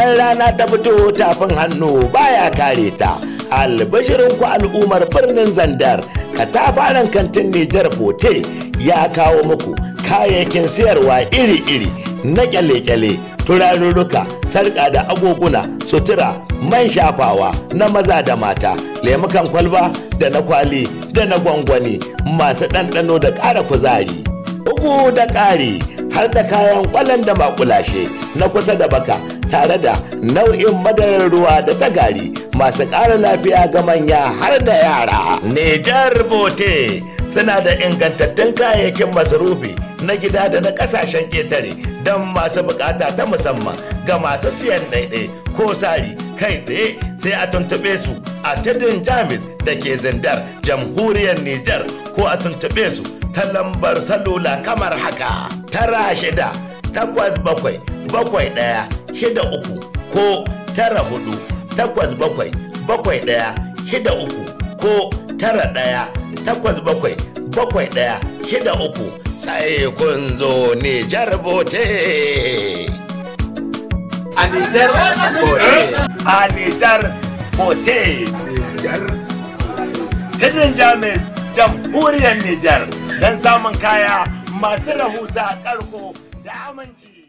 idan rana ta fito tafin hannu baya kare ta albashirin ku al'ummar birnin zandar katafaren kantin nijar bote ya kawo muku kayayyakin siyarwa iri-iri na kyale-kyale turarurruka sarƙa da agoguna sutura man shafawa na maza da mata lemukan kwalba da na kwali da na gwangwani masu ɗanɗano da ƙara kuzari bugu da ƙari har da kayan ƙwallon da makulashe na kusa da baka tare da nau'in madarar ruwa da ta gari masu ƙara lafiya ga manya har da yara nijar bote suna da ingantattun kayayyakin masarufi na gida da na ƙasashen ƙetare don masu bukata ta musamman ga masu siyan ɗaiɗai ko sari kai tsaye sai a tuntuɓe su a tudun jamis da ke zindar jamhuriyar nijar ko a tuntuɓe su ta lambar salula kamar haka tara shida takwas bakwai bakwai ɗaya shida uku ko tara hudu takwas bakwai bakwai ɗaya shida uku ko tara ɗaya takwas bakwai bakwai ɗaya shida uku sai kun zo Nijar bote. A Nijar bote. A Nijar bote. Tudun Jamus jamhuriyar Nijar don samun kaya masu rahusa karko da aminci.